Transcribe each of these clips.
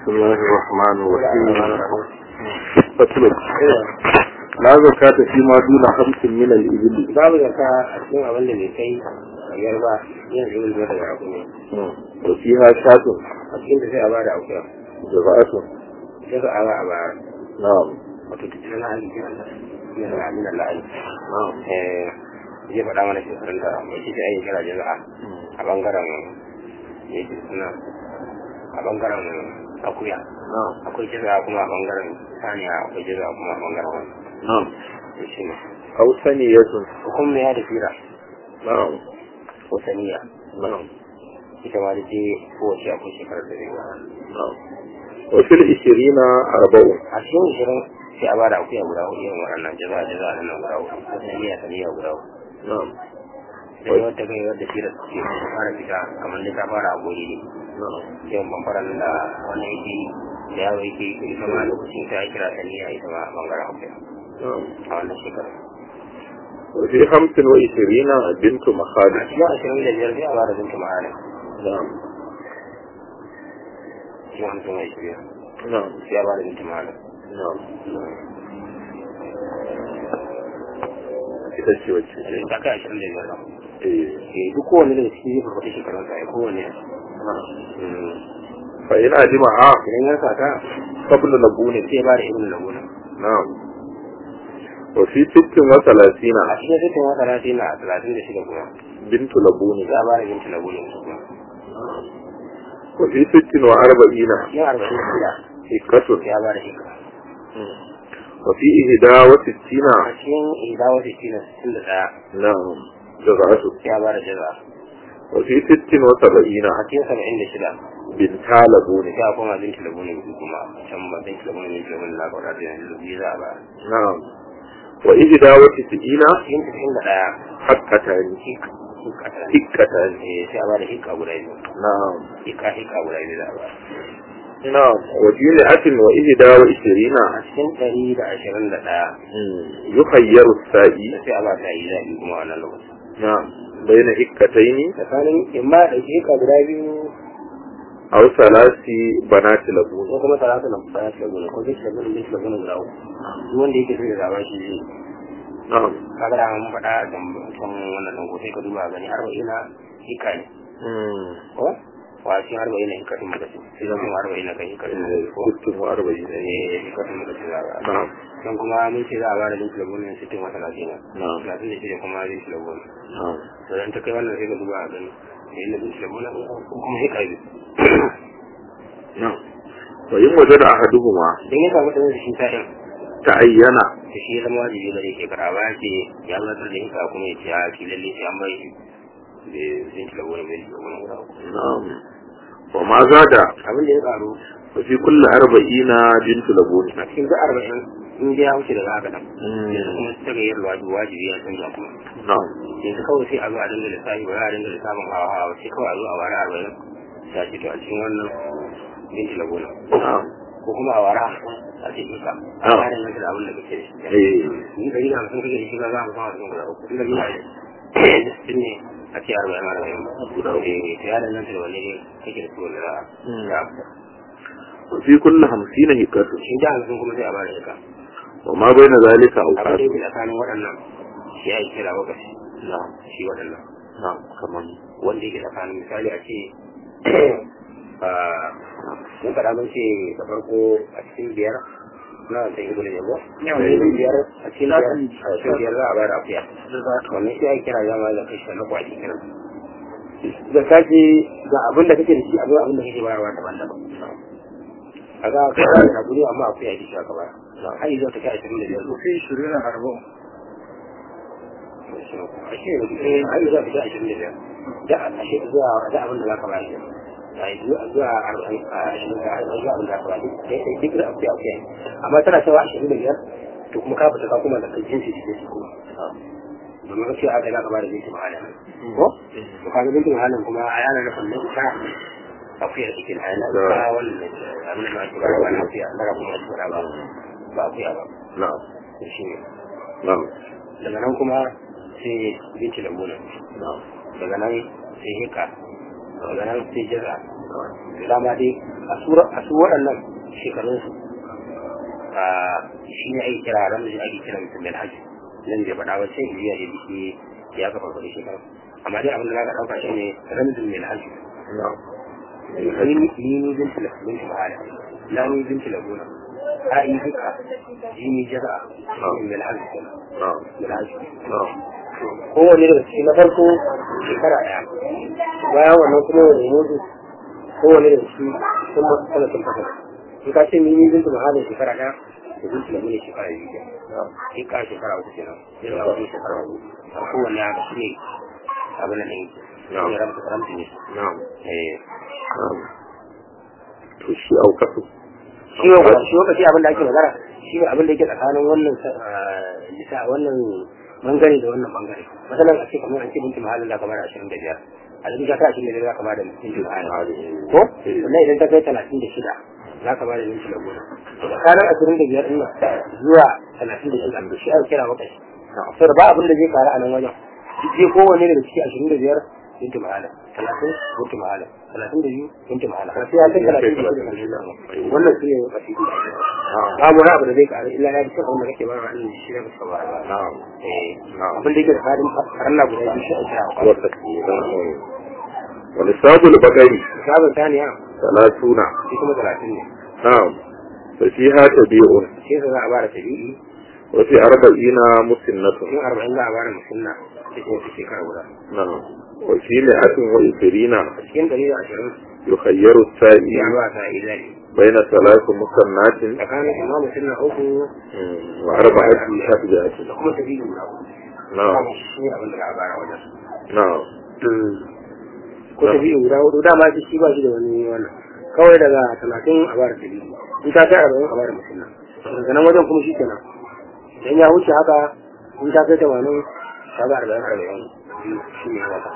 بسم الله الرحمن الرحيم فصل لا زكاة فيما دون خمس من الإبل babu zaka a cikin abin da bai kai biyar ba yin ibn zuwa daga abu ne وفيها شاة a cikin da sai a bada akuya جزاءة sai ka ara a bara نعم wato ta cikin hali ke Allah ne da amin Allah ai نعم eh zai faɗa mana shekarun da mai shi ai kira jaza'a a bangaren yake suna a bangaren akuya نعم akwai jaza'a kuma a bangaren saniya akwai jaza'a kuma a bangaren wani نعم shi ne أو ثنية hukum ne ya da fira نعم ko saniya نعم ita ma da ce kowace akwai shekarar da zai gara نعم وفي العشرين أربع a cikin ishirin sai a ba da akuya guda hudu irin waɗannan jaza jaza nan guda hudu ko saniya saniya guda hudu نعم da wadda kai wadda fira suke fara fita kamar da ta fara a gori ne نعم yawan bambaran da wannan yake da yawo yake ita ma lokacin ta kira saniya ita ma a bangaren akuya نعم a wannan shekarar وفي خمس وعشرين بنت a مخالد cikin ashirin da biyar sai a ba da bintu mahalin نعم cikin hamsin da ishirin نعم sai a ba da bintu mahalin نعم ita ce wacce ta kai ashirin da biyar eh eh duk kowane daga cikin zai farfata shekarun sa ya kowane نعم فإن أجمعها idan ya sa ta قبل لبون sai ba da ibn laguna نعم وفي ست وثلاثين a cikin sittin wata rati na talatin da shida kuma بنت لبون za a ba da bintu laguna su kuma وفي ست وأربعين cikin arba'in da shida حكة sai ya ba da shekara وفي إهدى وستين a cikin idawa sittin da sittin da ɗaya نعم جزعة sai ya ba da jaza وفي ست وسبعين a cikin saba'in da shida بنتا لبون sai a koma bintu laguna biyu kuma can ba bintu laguna bintu laguna na kwaɗa da yanzu biyu za a ba نعم وإهدى وتسعين a cikin sittin da ɗaya حقتان hikka حقتان eh sai a ba da hikka guda biyu نعم hikka hikka guda biyu za a ba نعم وفي مئة وإهدى وعشرين a cikin ɗari da ashirin da ɗaya يخير السائي sai a ba ta yi zaɓi kuma a wannan lokacin نعم بين حكتين tsakanin in ma da hikka guda biyu أو ثلاث بنات لبون ko kuma talata na fara shi gona ko zai shiga bin shi gona guda uku duk wanda yake so ya zaba shi zai نعم kaga da mun faɗa a kan wannan ɗan ko sai ka duba gani arba'ina hikka ne مم. ko wa cikin arba'ina hikka din muka ce sai zan kuma arba'ina kan hikka din muka ce ko ست وأربعين eh hikka din muka ce za a ba نعم dan kuma mun ce za a ba da linki lagunin sittin wa talatin نعم talatin da shida kuma linki lagunin نعم to dan ta kai wannan sai ka duba a gani da yin linki lagunin ko kuma hikka biyu نعم وإن وجد أحدهما dan ya samu ɗan shi sa'in تعين da shi ya zama wajibi gare shi kara ba ce ya zartar da hika kuma ya ce a shi lalle sai an bai da zai ci lagos mai shi lagos guda uku نعم وما زاد abin da ya karu ففي كل أربعين بنت لبون a cikin duk arba'in in dai ya wuce daga haka nan Mm. yanzu kuma ta ga yin wajibi wajibi ya canza kuma نعم yanzu kawai sai a zo a dinga lissafi ba za a dinga lissafin hawa hawa sai kawai a zo a wara arba'in ta ce to a cikin wannan binti lagos نعم ko kuma a wara a ce hika a Ah. tsarin yanzu da abin da kake da shi إيه ni dari da hamsin kake da shi ba za mu fara sun guda uku tun da biyu a sittin ne a ce arba'in arba'in ba Guda uku. eh to ya danganta da wani ne kake da su wanda za Mm. a وفي كل خمسين هكة shi da hamsin kuma sai a bada shaka وما بين ذلك abin da أوقات yake tsakanin waɗannan shi ya yi kira lokaci نعم shi waɗannan نعم كمان wanda yake tsakanin misali a ce mun faɗa mun ce da farko a cikin biyar na da ibu da yabo biyar a cikin biyar a cikin biyar za a bada akuya wannan shi ya yi kira zama da kai shi na kwaɗi kenan da kaji ga abin da kake da shi abin abin da kake bayarwa daban-daban a ga ka da hakuri amma akwai yaki shi aka bayar har yanzu ta kai 25 وفي عشرين أربع ashe eh har yanzu ta kai 25 da ashe zuwa da abin da zaka bayar ai zuwa zuwa 40 a 20 da zuwa abin da zaka bayar sai sai duk da akwai akwai amma tana cewa 25 to kuma ka fita ka kuma da jinsi da jinsi kuma domin ka ce aka zaka bayar da jinsi mahalin ko to kaga jinsi mahalin kuma a yana da fannin ta akuya cikin hali ba wannan abin da ake ba na akuya na kuma ake ba ba ba akuya ba نعم shi ne نعم daga nan kuma sai binci lambuna نعم daga nan sai hika daga nan sai jaza kawai dama dai a sura a su waɗannan shekarun su a shi ne ake kira ran da ake kira mutum da hajji nan bai faɗa wacce iya da biki ya kafa kuɗi shekaru amma dai abin da za ka ɗauka shi ne ramzin mai hajji ni ni binti la binti mahala la ni binti la gona a yi duka jini jaza mai hajji kenan mai hajji kowane daga cikin na farko shekara ɗaya bayan wannan kuma wani mutu kowane daga cikin sun masu talatin fasara in ka ce mini bintu mahalin shekara ɗaya da bintu da mini shekara biyu ke in ka shekara uku kenan sai da wani shekara uku a kowane ya ga shi ne abin da ne shi ne ramta ramta ne to shi aukatu shi lokaci lokaci abin da ake magana shi ne abin da yake tsakanin wannan nisa wannan bangare da wannan bangare masalan a ce kamar an ce binti mahallin da kamar ashirin da biyar a cikin shekara ashirin da biyar za ka bada binti mahallin ko sannan idan ta kai talatin da shida za ka bada binti da goma tsakanin ashirin da biyar ɗin zuwa talatin da shida shi ake kira wakashi sai ba abin da zai karu a nan wajen zai kowanne daga ciki ashirin da biyar binti mahallin talatin binti mahallin talatin da biyu binti mahallin har sai ya kai talatin da shida wannan shi ne wakashi babu wani abu da zai karu illa ya fi abin da kake ba wa ɗin shi da ka ba abin da yake da farin farilla guda biyu shi ake hawa wani sabul bakari sabon saniya talatuna shi kuma talatin ne na'am fa fiha tabi'un shi yasa za a bara tabi'i wa fi arba'ina musinnatun in arba'in za a bara musulna ta ce ta shekara guda na'am wa fi mi'atin wa isrina a cikin dari da ashirin yukhayyaru as-sa'i ya ba ta idani baina salati musannatin tsakanin imam musulna uku wa arba'ati shafjatin da kuma tabi'i guda uku na'am shi ne abin da za a bara wajen na'am ko tabi'i guda hudu dama shi shi ba shi da wani wannan kawai daga talatin a bara tabi'i in ta kai arba'in a bara musulna daga nan wajen kuma shi kenan idan ya wuce haka in ta kai tamanin ta ga arba'in arba'in shi ne haka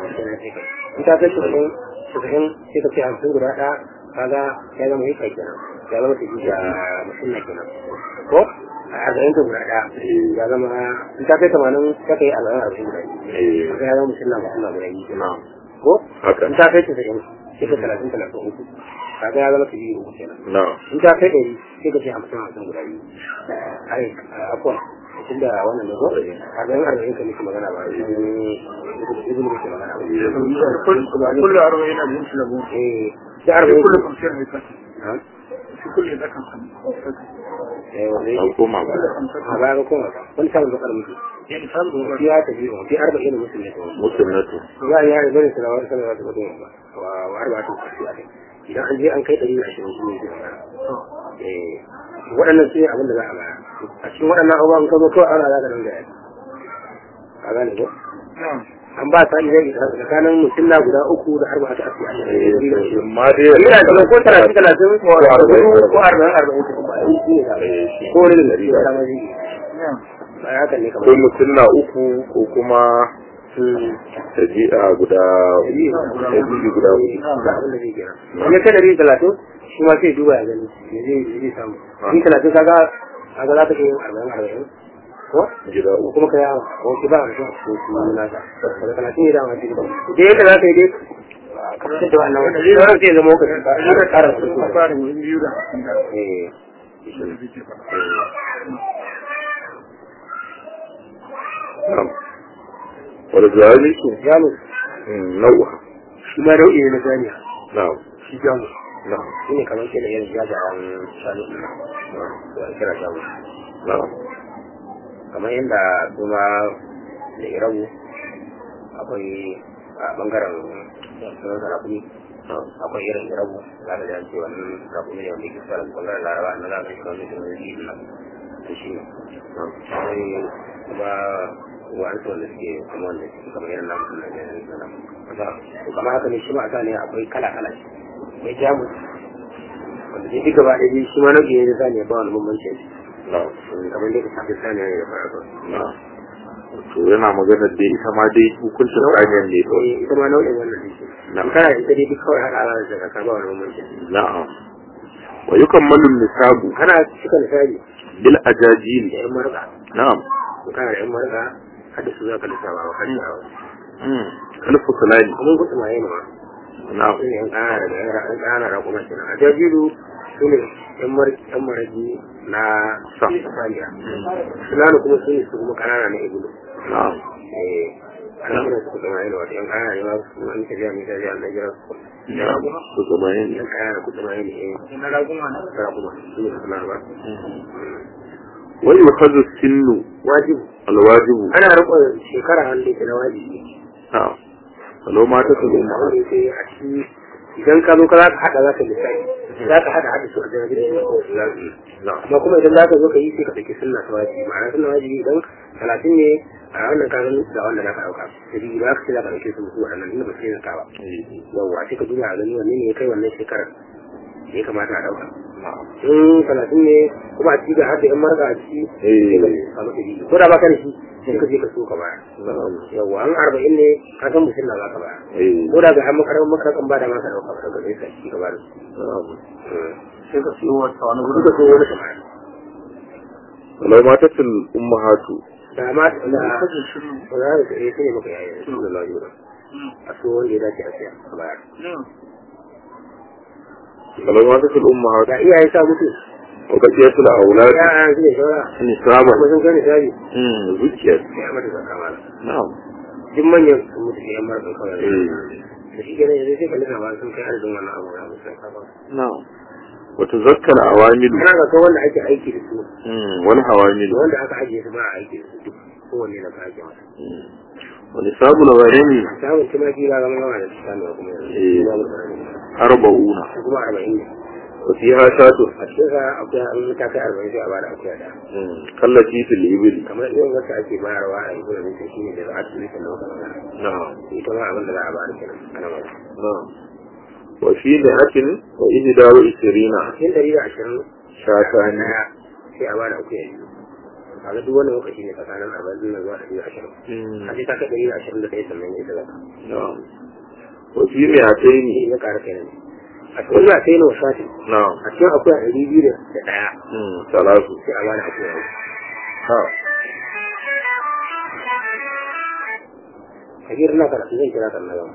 in ta kai tasa'in tasa'in sai ka ce hamsin guda ɗaya kaga ya zama yi kai kenan ya zama tafi da musulna kenan ko a arba'in ta guda ɗaya ya zama in ta kai tamanin ta kai arba'in arba'in guda biyu ya zama musulna musulna guda biyu kenan ko haka in ta kai tasa'in sai ka talatin talatin uku kaga ya zama tafi uku kenan na'am in ta kai ɗari sai ka ce hamsin hamsin guda biyu ai akwai tun da wannan ne ko a ga arba'in ka miki magana ba ibn miki magana ba كل أربعين ألف سلمون eh sai arba'in كل خمسين هيك ha في كل ذاك خمسين eh wanda an yake koma ba a baya ga kuma ka wani samun bakar miki يعني فهم fi ya tafi wa fi arba'in mutum ne kawai musinnatu ya ya yi bane sanawa sanawa ta gudun ba wa wa arba'atu kasi a kai idan an je an kai ɗari da ashirin shi ne zai magana eh waɗannan sai abin da za a baya a cikin waɗannan abubuwan ka zo kawai ana za ka nan da ya ka gane ko نعم an ba ta iya yi tsakanin musulla guda uku da arba ta asi a ma dai ina da ko talatin talatin ko arba'in ko arba'in arba'in ko ba yi shi ne da ko wani da shi da dama zai نعم ba ya kan ne ko kamar musunna uku ko kuma taji'a guda taji'i guda hudu ga abin da zai kira wani ta dari talatin shi ma sai duba ya gani me zai me zai samu ni talatin kaga kaga za ka iya yin arba'in arba'in ko gida ko uku kuma ka yawa ko ki ba mutum a cikin su nasa daga talatin ne dama cikin da yadda za ka yi dai ka fitar da wannan wanda zai zama sai zama ka ka ƙara su أفارق من بيودا eh na'am wal zaliku jamus nau'a shi ma nau'i ne na saniya na'am shi jamus na'am shi ne kamar ke da irin jajayen shanu ɗin nan da ake kira jamus na'am kamar yadda kuma da irabu akwai a bangaren sunan sarakuni na'am akwai irin irabu za ka jan cewa nan rakumi ne wanda ke fara bangaren laraba na za ka shi wani sunan yi nan to shi ne na'am akwai kuma wa'ansu wanda suke kuma wanda suke kamar irin namu na jami'in na nan to kamar haka ne shi ma a sa ne akwai kala kala shi mai jamus wanda dai duk gaba ɗaya shi ma nau'i ne na saniya ba wani bambanci na'am kamar dai ka tafi saniya ne da fara na'am to yana magana da ita ma dai hukuncin saniyar ne kawai eh ita ma nau'in wannan ne Na'am. in kana da ita dai duk kawai haka ala da ka ba wani bambanci na'am wa yukammalu nisabu kana cika misali bil ajajil da yan marka na'am in kana da yan marka har da su za ka lissafa wa kan yawa mm kalfu sulani kuma gudu ma yana ma na'am su ne yan ƙana da yan ƙana da kuma kenan a jajiru su ne yan maragi na saniya sunanu kuma su ne su kuma ƙanana na ibulu na'am eh ana kuma su kuma yana wata yan ƙana ne ba su an ta biya mai ta biya na jira su su gabayin yan ƙana da kuma yana eh na raguma ne tara kuma su ne suna ba wani yukhadhu sinnu wajibu alwajibu ana riƙon shekara hannu da na wajibi na'am walau ma ta tsaye da wanda yake a ciki idan ka zo ka za ka haɗa za ka lissafi za ka haɗa haɗa su a janabi da shi ko su za su yi amma kuma idan za ka zo ka yi sai ka ɗauki sunna ta wajibi ma'ana sunna wajibi idan talatin ne a wannan kagan ga wanda za ka ɗauka sai ba ka ce za ka ɗauke su musu waɗannan inda ba su yi zaka ba yawwa sai ka duba a gani wanne ne ya kai wannan shekarar da ya kamata a ɗauka in talatin ne kuma a ciki ga haɗa yan marka a ciki sai ka samu ɗari ko da ba ka da shi sai ka je ka so ka baya yawwa an arba'in ne ka san musulma za ka baya ko da ga an makarar makarar ba da maka ɗauka ka ɗauka sai ka ci gaba da su sai ka siyo wata wani gudu gudu ka so wani kamar walau ma ta tsil ummahatu da ma da kashe shiru ba za ka iya sai maka yayin su da lafiya a so wanda ya dace a siya a baya walau ma ta tsil ummahatu da iyaye sa mutu wa kafiyatul aulad ya an su ne shawara nisaba kuma sun kai misali mm zuciya sai a mata zakka mala na'am duk manyan sun mutu ke yan mara sun kawai eh da shi kenan yanzu sai ka lina ba sun kai arzikin wannan abu na musu zakka ba na'am wa tuzakkar awamilu kana ga kai wanda ake aiki da su mm wal hawamilu da wanda aka ajiye su ba a aiki da su duk kowanne na ka ake masa mm wa nisabul gharimi samun tumaki ba zama yawa da su samuwa kuma yanzu Eh. babu tsanani arba'una su kuma arba'in ne wa fiha shatu a cikin sa akwai an ta kai arba'in sai a bada akuya da mm kallati fil ibil kamar irin wacce ake bayarwa a yanzu da nake shine da za'a tuli kan lokacin da na'am ita ma abin da za a bada kenan ana mai na'am wa fi mi'atin wa ihda wa ishrina cikin ɗari da ashirin shatani ɗaya sai a bada akuya biyu kaga duk wannan lokaci ne tsakanin arba'in din nan zuwa ɗari da ashirin mm a sai ta kai ɗari da ashirin da ɗaya sannan ya zaka na'am wa fi mi'ataini ya ƙara kenan a cikin za a sai na wasati na'am a cikin akuya ɗari biyu da ɗaya mm salatu sai a bada akuya biyu ha kabir na karatu zan kira kan na gaba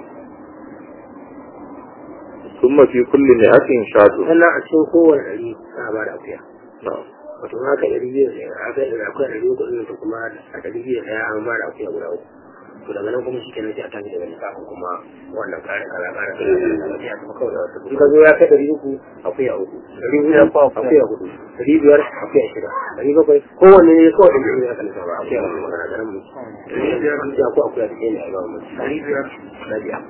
ثم في كل مئة شاة sannan a cikin kowane ɗari za a bada akuya نعم wato haka ɗari biyu da aka yi akwai ɗari uku ɗin ta kuma a ɗari biyu da ɗaya an ba da akuya guda uku to daga nan kuma shi kenan sai a tafi daga lissafin kuma wannan ƙara kaza ƙara kaza sai a tafi kawai da wasu in ka zo ya kai ɗari uku akuya uku ɗari hudu akuya hudu ɗari biyar akuya shida ɗari bakwai kowanne ne kawai ɗin ɗin ya kan ba akuya uku magana da nan mu sai akwai akuya da ɗaya ne a gaban mu ɗari biyar na biyar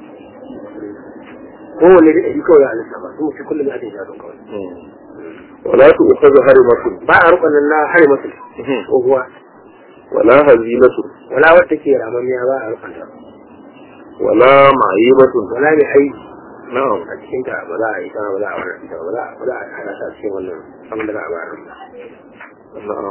kowanne da ɗari kawai ya halitta ba su mutu kullum ya ɗin ya kawai ولا تؤخذ هرمة ba a rukunin na hari masu tsohuwa ولا هزيلة wala wadda ke ramamiya ba a rukanta ولا معيبة wala mai aiki نعم a cikin ta ba za a yi ta ba za a wani ta ba za a ba za a hana ta cikin wannan abin da za a bayar نعم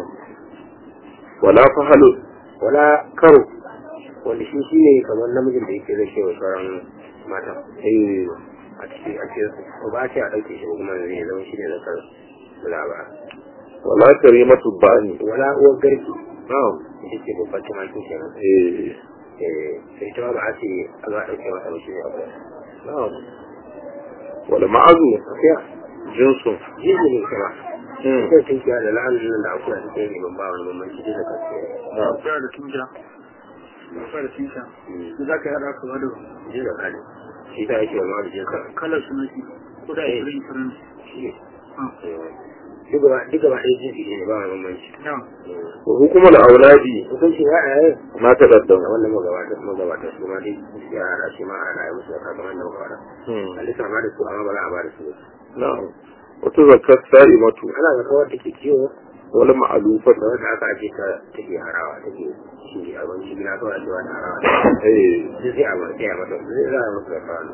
ولا فهل wala karo wanda shi shi ne kamar namijin da yake zai kewa sauran mata إيه. a cikin a cikin su ko ba a ce a ɗauke shi ba kuma zai zama shi ne na karo da za a bayar ولا كريمة الباني wala uwar garki نعم ita ce babban tumakin kenan إيه. eh sai ta ba a ce a za a ɗauke masa ba shi ne a bayar نعم ولا معزو tafiya جنس jizi ne kuma مم. ita tunkiya da la'anin nan da akwai da take ban ba wani bambanci da kasu نعم akwai da tunja akwai da tunja da za ka yada ka wado ji da kane shi ta yake wani wani jinsa kalar su nake ko da Eh. irin farin shi ne duk gaba duk gaba ɗaya jinsi ne ba wani bambanci na وحكم الأولاد hukunci ya a yayin ما تقدم da wannan magabata magabata su ma dai ya hada shi ma a rayu musu da kamar da magabata مم. a lissafa da su amma ba za a ba da su ba. نعم وتزكى السائمة ana ga kawar take kiwo ولا معلوفة da wanda aka aje ta take harawa take shi abinci gina kawai ake wani harawa إيه. sai sai a ba sai a mata sai za a masa da fara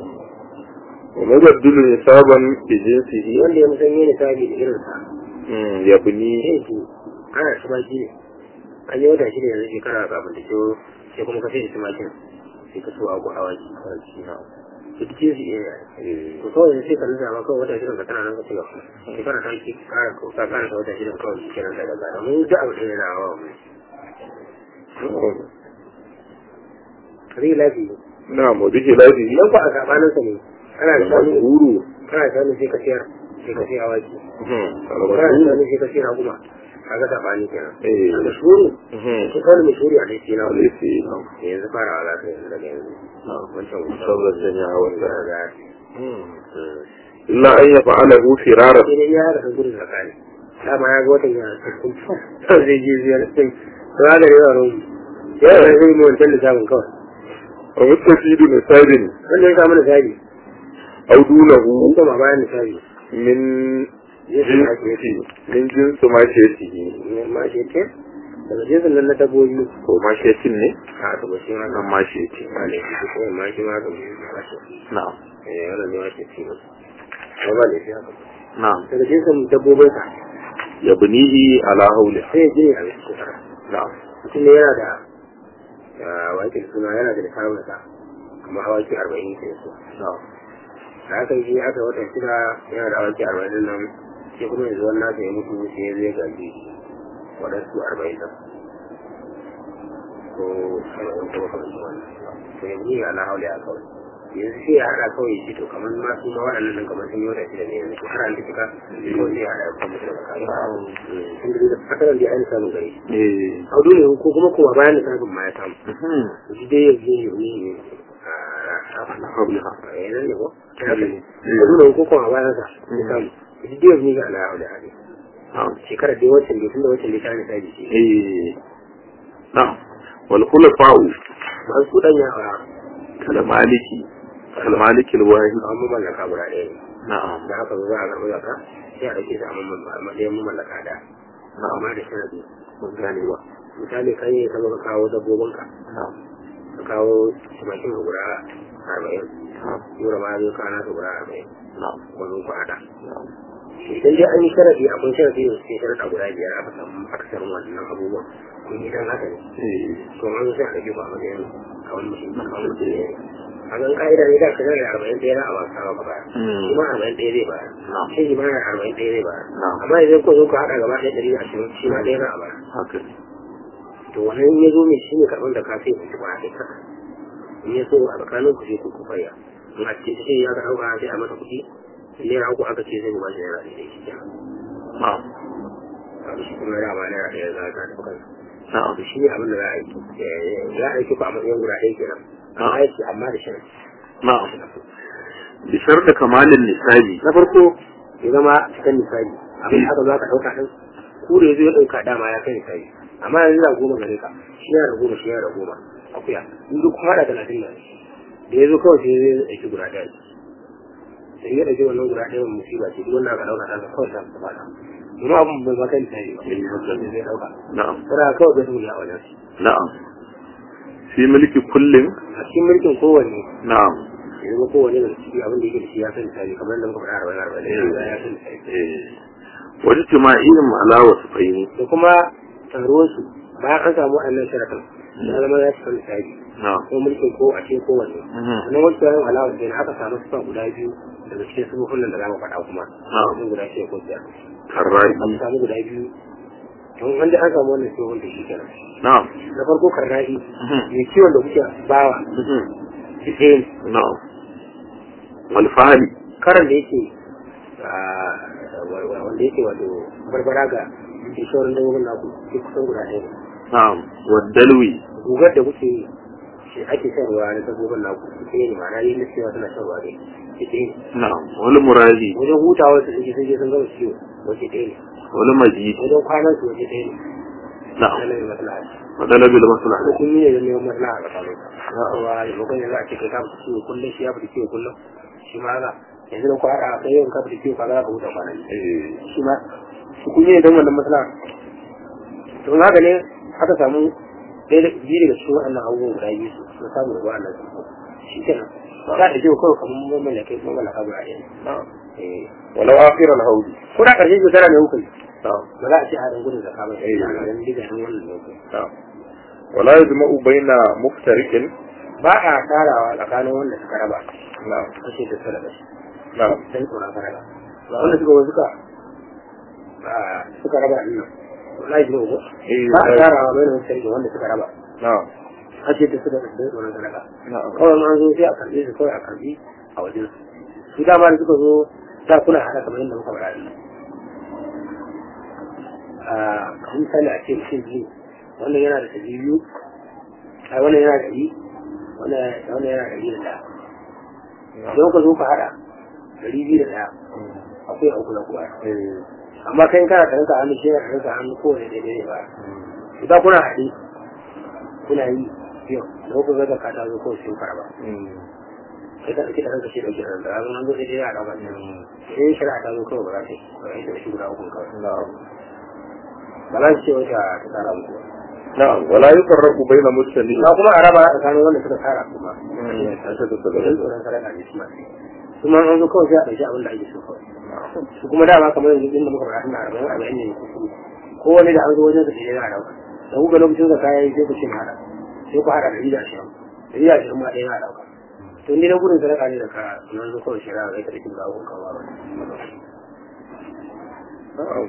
ومبدل نسابا بجنسه wanda ya musanye ne sabi da irinsa مم. يبني yanki ana tumaki ne an yi wata shida yanzu shekara kafin da ciwo sai kuma ka sai tumakin sai ka so abu awaki su ci su iya إيه. to kawai sai ka nuna ma kawai wata shidan ka tana nan ka ci gaba shekara ta ki kara ka ka kara ta wata shidan kawai shi kenan daga gada mun da abu ɗaya na awa mu نعم. kare lafi na'am wa bihi lafi idan ku a sabanin sa ne kana da shanu al-mashhuru kana da shanu sai ka siyar sai ka sai awaki mhm kana da al-mashhuru shanu sai ka sai raguma kaga sabani kenan eh da shuru mhm ko kana mai shuri a dai na wani alisi na'am yanzu fara za ka yanzu daga yanzu na'am wancan sabbar janya wanda da illa an yaf'alahu firara sai dai ya da gudu da kane dama ya ga watan ya cikin zai je ziyar sai to ya da yawa ruwan ya da zai mu wancan da samun kawai wa mustafidu nisabin wanda ya samu da sabi aw dunahu ko kuma bayan da sabi min jinsi min jinsi ma shetihi ma shi ce daga jinsin nan na dabbobi ko ma shetin ne a to ba shi ma nan ma sheti ma ne shi ko ma shi ma ga mu ba shi na'am eh wannan ne ma shi ce ba ba ne shi haka na'am daga jinsin dabbobin sa yabnihi ala hawli sai ya je a cikin sa na'am mutum ne yana da wakil suna yana da lissafin sa amma awaki arba'in ke su na'am da aka yi aka wata shida yana da awaki arba'in nan sai kuma yanzu wannan nasa ya mutu sai ya zai gaji waɗansu arba'in nan ko arba'in ko kamar su wannan to yanzu ya ala haule a kawai yanzu sai ya haɗa kawai shi to kamar ma su ma waɗannan nan kamar sun yi wata shida ne yanzu to har an tafi ka ko sai ya haɗa ya kuma da kare sun da asalan da ya ainihin samun gari eh a dole ko kuma kuma bayan da sabon ma ya samu mhm shi dai yanzu ne ne ala hawli a yanar ne ko a dole ko kuma bayan sa ya samu shi dai yanzu ne ga ala'a da hali na'am shekarar dai wacce ne tunda wacce ne ta ne ta ji shi eh na'am wal khulafa'u masu kudan ya a kal maliki kal maliki al wahid kawo mamallaka guda ɗaya ne na'am da haka zo za a karɓi zaka sai a ɗauke su a matsayin mamallaka da amma da sharadi mun gane ba misali kan yi ka zo ka kawo dabbobinka na'am ka kawo tumakin ka guda arba'in na'am yura ma zo kana ka guda arba'in na'am ko zo ku haɗa na'am idan dai an yi sharadi akwai sharadi da suke sharaɗa guda biyar aka samu akasarin wannan abubuwan kun yi dan haka ne eh to an sai a ɗauke ku a matsayin kawai mutum kawai mutum ne a gan ka'ida ne da ka zara arba'in ɗaya na a wasa ba baya Mm. shi ma arba'in ɗaya zai bayar na'am shi ma arba'in ɗaya zai bayar na'am amma idan ko zo ku haɗa gaba ɗaya ɗari da ashirin shi ma ɗaya na a bayar haka ne to wannan in ya zo mai shi ne karɓar da ka sai ku ci ba a kai kasa in ya so a tsakanin ku sai ku kufaya in a ce sai ya ga ɗauka sai a masa kuɗi naira uku aka ce zai ba shi naira ɗaya shi kenan na'am abu shi kuma naira ma naira ɗaya za ka tafi kansa na'am to shi ne abin da za a yi za a yi ku a matsayin guda ɗaya kenan amma ya ce amma da shirin na'am bi sharda kamalin nisabi na farko ya zama cikin misali abin da aka za ka ɗauka ɗin ku da ya zo ya ɗauka dama ya kai misali amma yanzu da goma gare ka shi ya da goma shi ya da goma akuya in duk kuma da talatin nan da ya zo kawai sai zai ɗauki guda ɗaya sai ya ɗauki wannan guda ɗaya musiba ce duk wanda aka ɗauka ta kawai ta ta fada domin abin bai ma kai misali ba sai zai ɗauka na'am tana kawai bai tuni a wajen shi na'am fi mulki kullin a cikin mulkin kowanne na'am ya zama kowanne da ciki abin da yake da shi ya kai misali kamar da muka faɗa arba'in arba'in ya kai misali eh wani jima'in ala wasu fahimi da kuma taruwarsu bayan an samu wannan sharafin ya zama ya cika misali na'am ko mulkin ko a cikin kowanne Mhm. sannan wasu yaran alawar da aka samu sufa guda biyu daga cikin sufufin nan da za mu faɗa kuma Na'am. sun guda shida ko biyar karrai an samu guda biyu don an da an samu wannan sufufin da shi kenan na'am na farko karna'i Mhm. mai kiwon da kuke bawa Mhm. duk ɗaya ne na'am wal fahli karan da yake ah, wa- wa- wanda yake wato barbara ga inshorin dabbobin naku duk kusan guda ɗaya ne na'am wal dalwi gugar da kuke yi shi ake shan ruwa na dabbobin naku ita ne ma'ana yin da cewa suna shan ruwa ne ita ne na'am wal murazi wajen hutawa su suke sun je sun gama ciwo wace ɗaya ne wal majid wajen kwanan su wace ɗaya ne na'am na nan maslaha wa dalabil maslaha ko kun yi ne don neman maslaha a tsakanin yawa maimakon yanzu a ce kai ka fita ciwo kullum shi ya fita ciwo kullum shi ma haka yanzu da ku haɗa a kai yau ka fita ciwo kaga za ka huta kwanan eh shi ma su kun yi ne don wannan maslaha to in haka ne aka samu ɗaya da biyu daga cikin waɗannan abubuwan guda biyu su sun samu da wa'annan su shi kenan za a ɗauke kawai kamar mamallaka mamallaka guda ɗaya na'am eh walau akhir al hawli ko da ƙarshen shekara ne hukun na'am ba za a ce a ɗan gudun zaka ba Eh. a ɗan diga ɗan wannan ne na'am wala yajma'u baina muftariqin ba a tarawa tsakanin wanda suka raba na'am kashe da suka raba na'am dan tsoron faraba wanda suka wani suka ah, suka raba ɗin nan wallahi ne ko Eh, ba a eh. tarawa bai da sarki wanda suka raba na'am hajji da suka da tsoron sadaka na'am kawai ma an zo sai a karɓe su kawai a karɓi a wajen su su dama da suka zo ta kuna haɗa kamar yadda muka faɗa ɗin a kan misali a ce mutum biyu wannan yana da ɗari biyu a wannan yana da ɗari wannan yana da ɗari da ɗaya idan ka zo ka haɗa ɗari biyu da ɗaya akwai a uku na kuwa eh amma kai kana da ranka hannu shi yana da ranka hannu kowane daidai ne ba idan kuna haɗe kuna yi yau da kuka ga da ka ta zo kawai sun fara ba mm sai ka ɗauki da ranka shi ɗauki da ranka yanzu an zo daidai ya ɗauka ne sai shari'a ta zo kawai ba za ta yi ba za ta yi shi guda uku kawai na'am ba za su ce wata ta tsara muku ba na'am wala yufarraqu baina mustali ba kuma a raba tsakanin wanda suka tsara kuma mm an ta da tsara tsoron sadaka ne su ma kuma an zo kawai sai a ɗauki abin da ake so kawai su kuma dama kamar yanzu inda muka faɗa ina arba'in arba'in ne ko kuma ko wani da an zo wajen sa da ya ɗauka da kuka lokacin da kaya sai ku ce na haɗa sai ku haɗa ɗari da ashirin ɗari da ashirin ma ɗaya na ɗauka to ni na gudun sadaka ne da ka nan zo kawai shari'a zai karɓi da abun kawo ba na'am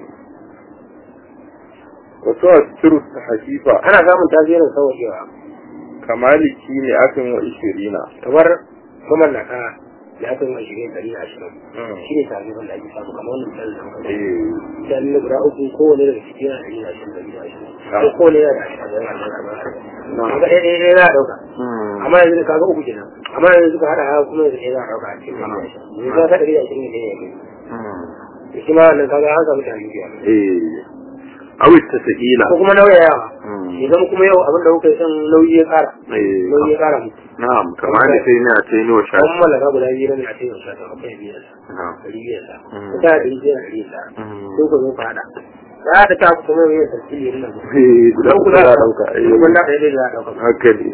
wato asiru hakifa ana samun tasirin sauƙewa kamaliki ne akan wa ishirina kamar mamallaka da aka yi wa shirin ɗari da ashirin Mm. shi ne tasirin da ake samu kamar wannan misalin da muka faɗa. eh dan na guda uku kowane daga cikin yana ɗari da ashirin ɗari da ashirin ko kowane yana da ashirin da ashirin da ashirin kaga ɗaya ɗaya ɗaya za a ɗauka mm amma yanzu da kaga uku kenan amma yanzu suka haɗa haka kuma yanzu ɗaya za a ɗauka a cikin ɗari da ashirin yanzu ka ɗari da ashirin ne ɗaya ya kai mm da shi ma wannan kaga an samu tarihi biya eh awi tasqila ko kuma nauyayawa mm idan kuma yau abin da kuka yi son nauyi ya ƙara eh nauyi ya ƙara muku na'am kamar da sai ne a ce ni wa an shafi mallaka guda biyu ne a cikin shata akwai biyar na'am ɗari biyar sa Mm. ko ta ɗari biyar ɗari sa Mm. ko ka zo ka haɗa ya da ta kuma yau yin tasiri nan eh guda uku za a dauka eh Kuma na ɗaya ɗaya za a ɗauka haka ne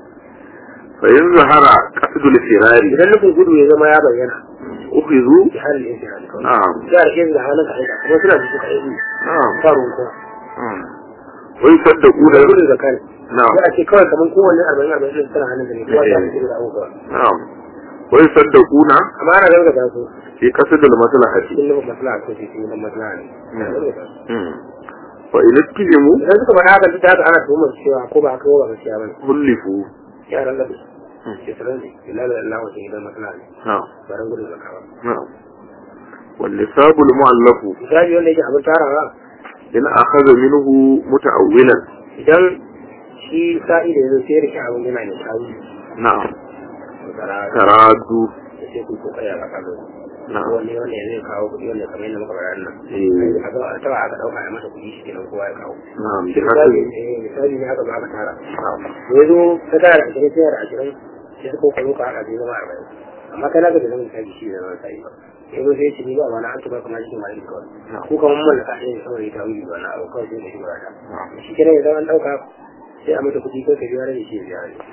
fa in zahara qasdul firari idan nufin gudu ya zama ya bayyana ukhizu ki halin yin firari kawai na'am ya rike da halin ka aika kuma suna da suka aiki na'am faruwa kuma mm wai saddaku da da gudu da kare na'am ya ce kawai kamar kowanne arba'in arba'in ɗin tana hannun da ne kuma ta rike da abubuwa na'am wai saddaquna amma ana gargaza su fi qasdul maslahati cikin nufin maslaha ko cikin nufin maslaha ne Ana gargaza su. mm fa in ittihimu idan suka faɗa haka duk da haka ana tuhumar su cewa ko ba haka ba gaskiya ba ne hullifu yaran labi ke sanar ne ila da Allah wajen gidan maslaha ne na'am baran gudun zaka ba na'am wal nisabul mu'allafu misali wanda yake abin tarawa in akhadha minhu muta'awwilan idan shi sa'i da yanzu sai ya rike abin yana ne sa'i na'am to tsara taradu da sai ku kokari a kasa na'am wani wanda ya zai kawo kuɗi wanda kamar yadda muka faɗa nan eh a ga a taba aka ɗauka a masa kuɗi shi kenan kowa ya kawo na'am bi misali hasabi eh, misali ne aka zo aka tara na'am da ya zo ta tara da ashirin sai da ashirin sai suka kokari ka haɗa zai zama arba'in amma kai na ga da zama misali shi da zama sa'i ba sai zo sai ya ce ni ba ma na an tuba kamar cikin mali kawai ko kamar mallaka ɗaya ne saboda ita wuri ba na abu kawai sai da shi ba ta na'am shi kenan idan an ɗauka sai a mata kuɗi kai ka biya rage shi ya biya rage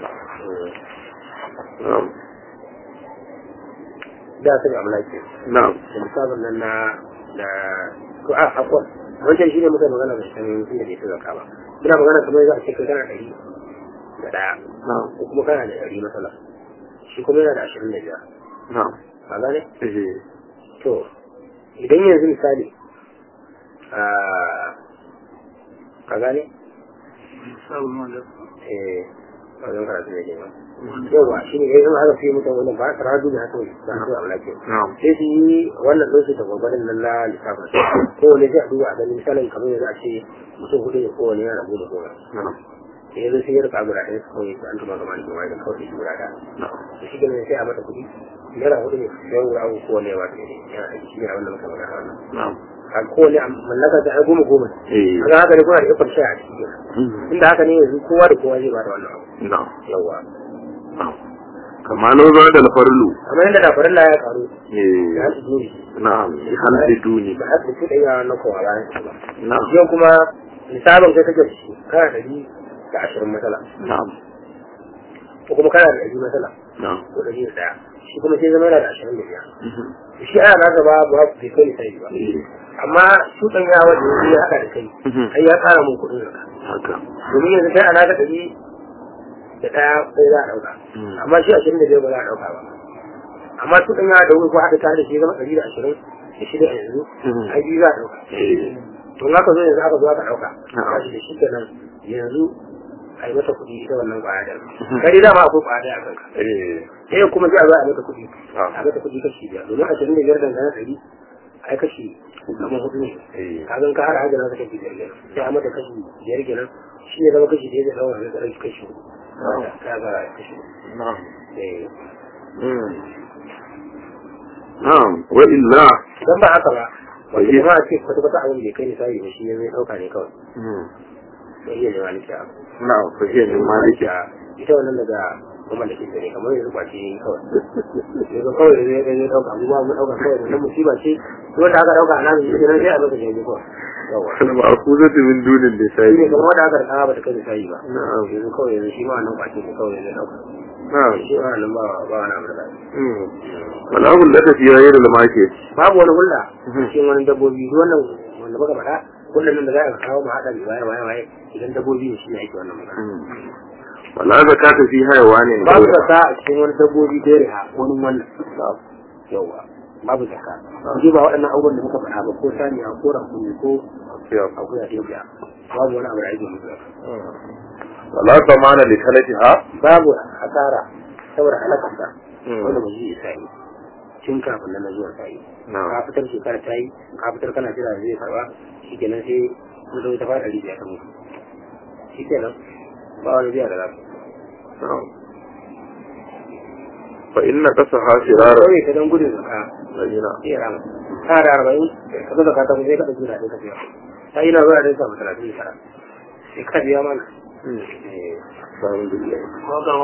na'am da aka ga amlaki na'am da misalin nan na da ko a akwai wancan shi ne muka magana da shi tun da bai fi zaka ba muna magana kamar za a ce kai kana ɗari da ɗaya na'am ko kuma kana da ɗari matsala shi kuma yana da ashirin da biyar na'am ka gane eh to idan yanzu misali a ka gane sabon wanda eh wajen karatu ne kenan yawa shi ne yanzu haka sai mutum wannan ba ta radu da haka ba su a lafiya na'am sai su yi wannan ɗinsu da gwagwarin nan na lissafin kowane zai a duba a ganin misalin kamar yanzu a ce mutum hudu ne kowane yana rabu da goma na'am da yanzu sai ya rika guda ɗaya su kawai su an tuma gama da wani da kawai su guda ɗaya na'am da shi ganin sai a mata kuɗi naira hudu ne sai guda uku kowane ya wata ne yana da shi ne abin da muka magana wannan na'am a kowane a mallaka ta ai goma goma eh kaga haka ne kuna da ikon shaya a ciki kenan mm, inda haka ne yanzu kowa da kowa zai ba da wannan abu na'am yawwa na'am kama lau za da alfarlu amma yadda da farilla ya karu eh ya su duri na'am bi halli duni ba a su da yawa na kowa bayan su ba na'am yau kuma misalin kai kake da shi kana da ɗari da ashirin matsala na'am ko kuma kana da ɗari matsala na'am ko ɗari da ɗaya shi kuma sai zama yana da ashirin da biyar mhm, shi ana na gaba ba ku bai kai sai ba eh amma su ɗan yawa da yanzu ya haɗa da kai mhm, ai ya ƙara mun kuɗin zaka haka domin yanzu kai ana ga ɗari da ɗaya sai za a ɗauka mm, amma shi ashirin da biyar ba za a ɗauka ba amma su ɗan yawa da wuri ko haɗa tare da shi ya zama ɗari da ashirin da shida a yanzu mhm, ai biyu za a ɗauka eh to in aka zo yanzu aka zo aka ɗauka Na'am. kashi da shi kenan yanzu a yi mata kuɗi ita wannan kwaya da kai dama akwai kwaya da a kanka eh sai kuma sai a zo a mata kuɗi Ah. a mata kuɗi kashi biyar domin ashirin da biyar dangane ɗari a yi kashi kamar hudu ne eh kagan ka har hajjana ta kashi biyar kenan sai a mata kashi biyar kenan shi ne zama kashi biyar da ɗaura da ɗauki kashi hudu ka ga kashi hudu na'am Eh, Mm. na'am wa illa idan ba haka ba wanda Waje. ba a ce kwata kwata abin da kai misali ba shi ne zai ɗauka ne kawai Mm. sai iya nema nake abu na'am fa hiya min maliki ita wannan daga kuma da kinta ne kamar yanzu kwace ne kawai yanzu kawai zai zai zai ɗauka abubuwa mu ɗauka kawai da musiba ce wanda aka ɗauka a nan shi ne sai a zo ka jaje kawai yawa ma'khuzatu min dunin shi ne lisa'i kamar wanda aka rika ba ta kai misali ba na'am yanzu kawai yanzu shi ma wannan kwace ne kawai zai ɗauka na'am shi ma wannan ba ba wani abu da zai Mm. wala hullata fi ghayri al-market babu wani hulla Mhm. cikin wani dabbobi duk wannan wanda baka faɗa hullan nan da za a kawo mu haɗa da waye waye waye idan dabbobi ne shi ne ake wannan magana Mm. wala zakata fi hayawanin babu ghayra zaka a cikin wani dabbobi da ya wani wannan yawa babu zaka ji ba waɗannan abubuwan da muka faɗa ba ko saniya ko rakumi ko akuya ta biya babu wani abu da ake musu zaka wala zamana li talatiha babu asara saboda halakarsa Mm. wanda ba zai isa yi tun kafin nan na zuwa ta yi na'am ka fitar shekara ta yi ka fitar kana jira zai karba shi kenan sai mun zo ta fara rijiya ta mutu shi kenan ba wani biya da zafi na'am fa inna qasaha shirara kawai ta don gudun zaka ladina sai ya rama ta da arba'in ka zo zaka ta mu sai ka ɗauki da ka biya ta yi na zuwa da samu talatin da tara sai ka biya mana Mm. Eh, alhamdulillah ko ga